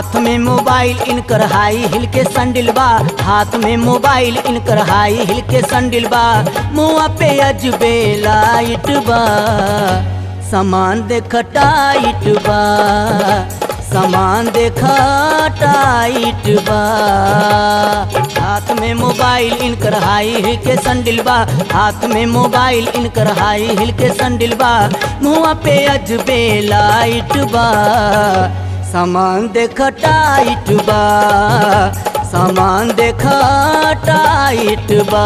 हाथ में मोबाइल इनकर हाई हिल के संडिल बा हाथ में मोबाइल इनकर हाई हिल के संडिल बा मुआ पे अजबे लाइट बा सामान देख टाइट बा सामान देख टाइट बा हाथ में मोबाइल इनकर हाई हिल के संडिल बा हाथ में मोबाइल इनकर हाई हिल के संडिल बा मुआ पे अजबे लाइट बा सामान देख टाइट बा सामान देख टाइट बा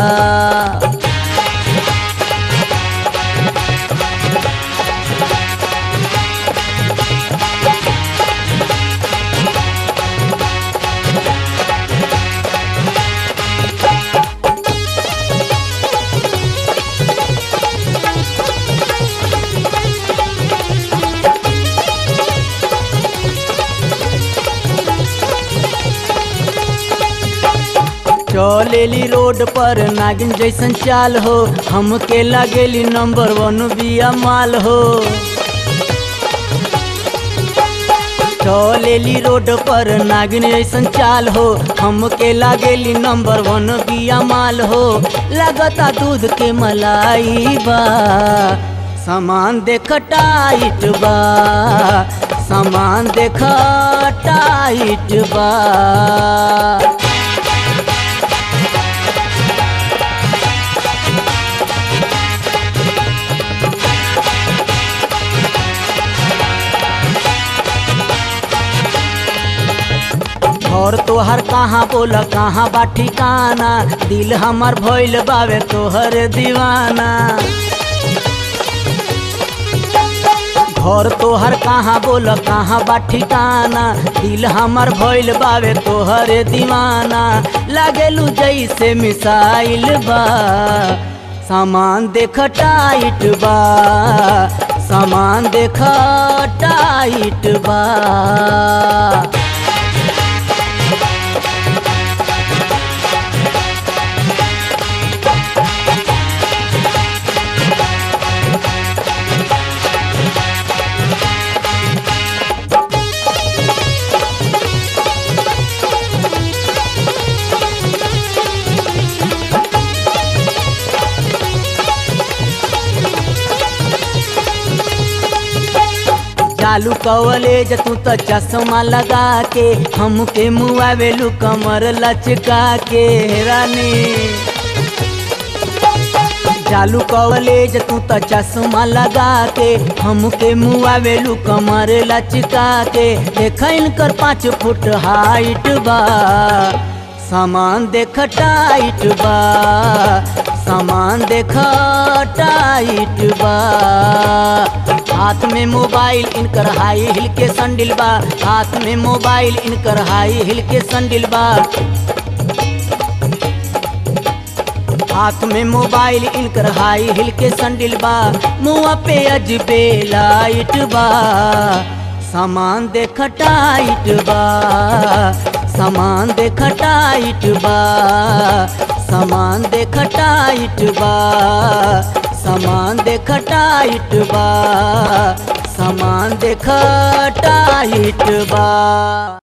चलेली रोड पर नागिन जैसन चाल हो हमके लागेली नंबर वन बिया माल हो चलेली रोड पर नागिन जैसन चाल हो हमके लागेली नंबर वन बिया माल हो लगता दूध के मलाई बा सामान देख टाइट बा सामान देख टाइट बा और तोहर कहाँ बोल कहाँ बा ठिकाना दिल हमर भइल बावे तोहर दीवाना घर तोहर कहाँ बोल कहाँ बा ठिकाना दिल हमर भइल बावे तोहर दीवाना लागेलू जैसे मिसाइल बा सामान देख टाइट बा सामान देख टाइट बा चालू कवलेज तू तो चश्मा लगा के हमके मुआवेलू कमर लचका के रानी चालू कवलेज तू तो चश्मा लगा के हमके मुआवेलू कमर लचका के देख इनकर पाँच फुट हाइट बा सामान देख टाइट बा सामान देख टाइट बा हाथ में मोबाइल इनकर हाई हिल के संडिल बा हाथ में मोबाइल इनकर हाई हिल के संडिल बा हाथ में मोबाइल इनकर हाई हिल के संडिल बा मुआ पे अजबे लाइट बा सामान देख टाइट बा सामान देख टाइट बा सामान देख टाइट बा सामान देख टाइट बा सामान देख टाइट बा